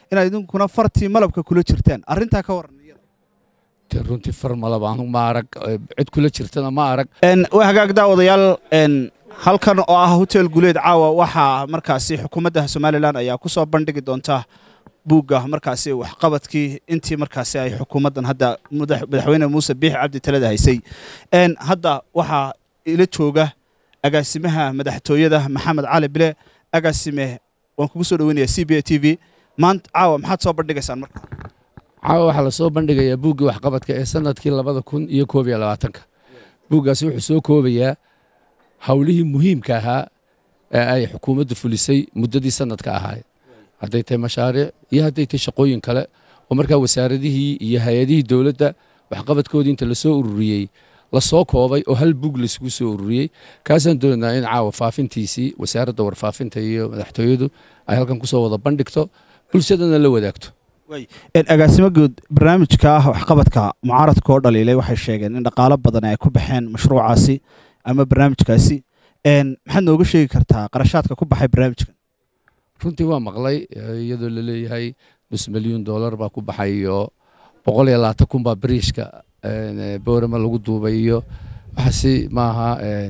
inaad idinkuna fartii malabka kula jirtaan arrintaa ka waran dee runtii far malaba anu ma arag cid kula jirtana ma arag waa hagaag daawadayaal halkan oo ah hotel guleed caawa waxaa markaasi xukuumadda somalilan ayaa ku soo bandhigi doonta buugga markaasi waxqabadkii intii markaasi ay xukuumaddan hadda madaxweyne muuse biixi cabdi talada haysay hadda waxaa ila jooga agaasimaha madaxtooyada maxamed cali bile agaasime waan kugu soo dhaweynaya c b a t v maanta caawa maxaad soo bandhigaysaan marka caawa waxaa la soo bandhigayaa buuggii waxqabadka ee sanadkii labada kun iyo koob iyo labaatanka buuggaasi wuxuu soo koobayaa howlihii muhiimka ahaa ee ay xukuumaddu fulisay muddadii sanadka ahaay hadday tahay mashaariic iyo hadday tahay shaqooyin kale oo markaa wasaaradihii iyo hay-adihii dowladda waxqabadkoodii inta lasoo ururiyey lasoo koobay oo hal buug laisugu soo ururiyey kaasaan doonaynaa in caawa faafintiisii wasaaradda warfaafinta iyo madaxtooyadu ay halkan kusoo wada bandhigto bulshadana la wadaagto agaasimo guud barnaamijka ah waxqabadka mucaaradka oo dhaliilay waxay sheegeen in dhaqaalo badan ay ku baxeen mashruucaasi ama barnaamijkaasi maxaad nooga sheegi kartaa qarashaadka ku baxay barnaamijkan runtii waa maqlay iyadoo la leeyahay nus milyuun dollar baa ku baxay iyo boqol iyo labaatan kun baa bariishka boorama lagu duubay iyo waxaasi maaha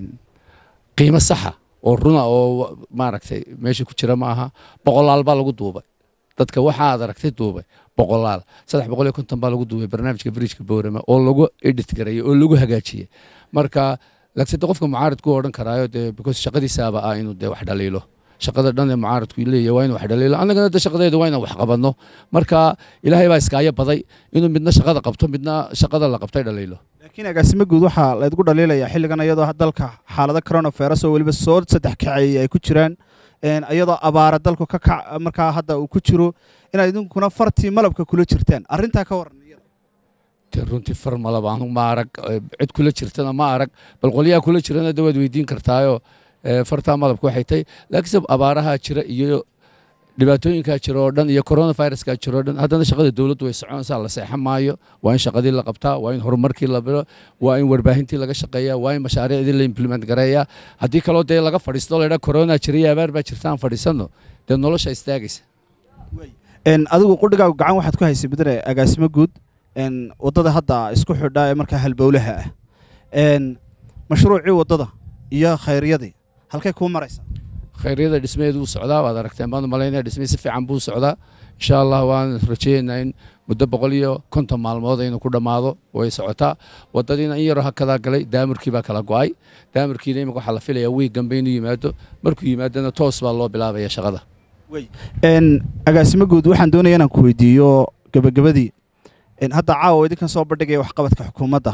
qiimo saxa oo runa oo maaragtay meesha ku jira ma aha boqolaal baa lagu duubay dadka waxa aad aragtay duubay boqolaal saddex boqol iyo konton baa lagu duubay barnaamijka bariijka boorama oo lagu edit gareeyey oo lagu hagaajiyey marka lagsade qofka mucaaridku odhan karaayo dee because shaqadiisaaba ah inuu dee wax dhaliilo shaqada dhan ee mucaaradku leeyahay waa inuu wax dhaliilo annagana de shaqadeeda waa inaan wax qabanno marka ilaahay baa iskaayo baday inuu midna shaqada qabto midna shaqada la qabtay dhaliilo laakiin agaasimo guud waxaa laydgu dhaliilayaa xilligan iyadoo dalka xaalado coronavirus oo weliba soo saddex kaceeyey ay ku jiraan iyadoo abaara dalku ka kac markaa hadda uu ku jiro inaad idinkuna fartii malabka kula jirtaan arrintaa ka waran dee runtii far malaba anu ma arag cid kula jirtana ma arag bal qolyaha kula jirana de waad weydiin kartaayo fartaa malabka waxay tahay laakiinse abaaraha jira iyo dhibaatooyinkaa jira oo dhan iyo coronaviruskaa jira oo dhan haddana shaqada dowladdu way soconaysaa la seexan maayo waa in shaqadii la qabtaa waa in horumarkii la biro waa in warbaahintii laga shaqeeyaa waa in mashaariicdii la implement gareeyaa haddii kaloo dee laga fadhiisto la yidhaa corona jira iyo abaar baa jirta aan fadhiisanno dee nolosha istaagaysa adigu qudhigaagu gacan waxaad ku haysay bidre agaasimo guud waddada hadda isku xidha ee markaa halbowlaha ah mashruucii waddada iyo khayryadii halkay kuu maraysaa khayryada dhismeedu wuu socdaa waad aragteen baan malaynaya dhismee si fiican buu socdaa insha allah waan rajaynaynaa in muddo boqol iyo konton maalmood inuu ku dhammaado way socotaa waddadiina in yaroo hakadaa galay daamirkii baa kala go'ay daamirkiina imika waxaa la filayaa wiig dambe inuu yimaado markuu yimaadona toos baa loo bilaabaya shaqada agaasimo guud waxaan doonaya inaan ku weydiiyo gebagabadii hadda caawa idinkan soo bandhigaya waxqabadka xukuumadda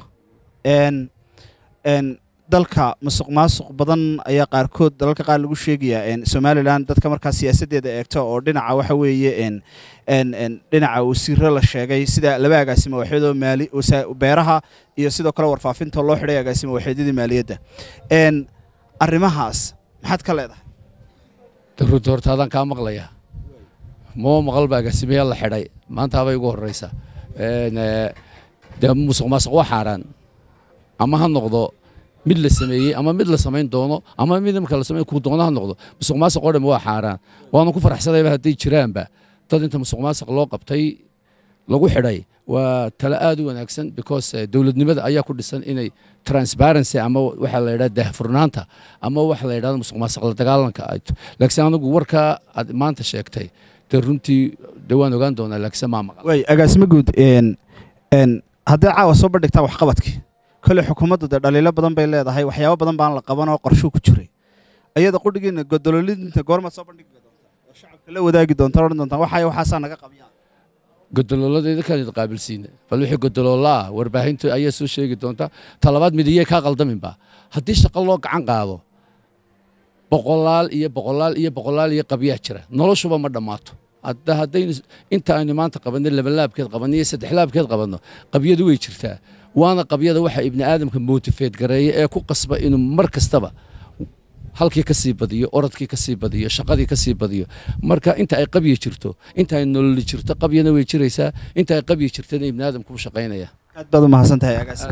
dalka masuq maasuq badan ayaa qaarkood dalalka qaar lagu sheegayaa somalilan dadka markaa siyaasaddeeda eegto oo dhinaca waxa weeye dhinaca wasiiro la sheegay sida laba agaasimo waxyadoo maali beeraha iyo sidoo kale warfaafinta loo xidhay agaasimo waxeedyadii maaliyadda arrimahaas maxaad ka leedahay runtii horta adaan kaa maqlayaa moo maqalba agaasimayaal la xidhay maanta habay ugu horreysa dee musuq maasuq waa xaaraan ama ha noqdo mid la sameeyey ama mid la samayn doono ama mid imika la samayn kuu doono ha noqdo musuq maasuq oo dhan waa xaaraan waanu ku faraxsanayba hadday jiraanba dad inta musuq maasuq loo qabtay lagu xidhay waa tale aad u wanaagsan because dowladnimada ayaa ku dhisan inay transparency ama waxa la yidhaha daahfurnaanta ama waxa la yidhahda musuq maasuq la dagaalanka laakiin anigu warkaa aad maanta sheegtay dee runtii dee waan ogaan doonaa laakiinse maa maqal way agaasimo guud haddii caawa soo bandhigtaa waxqabadkii kole xukuumaddu dee dhaliilo badan bay leedahay waxyaabo badan baan la qaban oo qorshuu ku jiray ayada qudhigiina godololinta goormaad soo bandhigi doontaa oo shacabka la wadaagi doontaa odhan doontaa waxay waxaasaa naga qabyaa godoloolada idinkaan idin qaabilsiina bal wixii godoloola ah warbaahinta ayaa soo sheegi doonta talabaad midiyey kaa qaldaminba haddii shaqo loo gacan qaado boqolaal iyo boqolaal iyo boqolaal iyo qabyaa jira noloshuba ma dhammaato hadda haddaynu inta aynu maanta qabanno labalaabkeed qabanno iyo saddexlaabkeed qabanno qabyadu way jirtaa waana qabyada waxa ibni aadamka motifeed gareeya ee ku qasba inuu mar kastaba halkii ka sii badiyo orodkii ka sii badiyo shaqadii ka sii badiyo marka inta ay qabyi jirto inta ay nololi jirto qabyana way jiraysaa inta ay qabyi jirtana ibni aadamku u shaqaynaya aad baad u mahadsan tahay agaasimo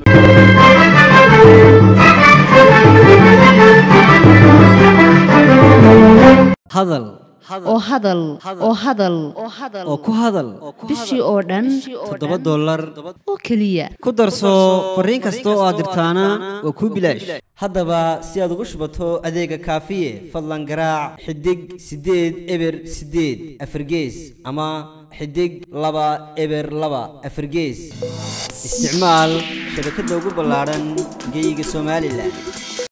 hadal oo hadal oo hadal oo ku hadal bishii oo dhan toddoba dollar oo keliya ku darso fariin kasta oo aad dirtaana waa kuu bilaash haddaba si aad ugu shubato adeega kaafiye fadlan garaac xidig siddeed eber siddeed afargees ama xidig laba eber laba afargees isticmaal shabakadda ugu ballaadhan geyga somalilan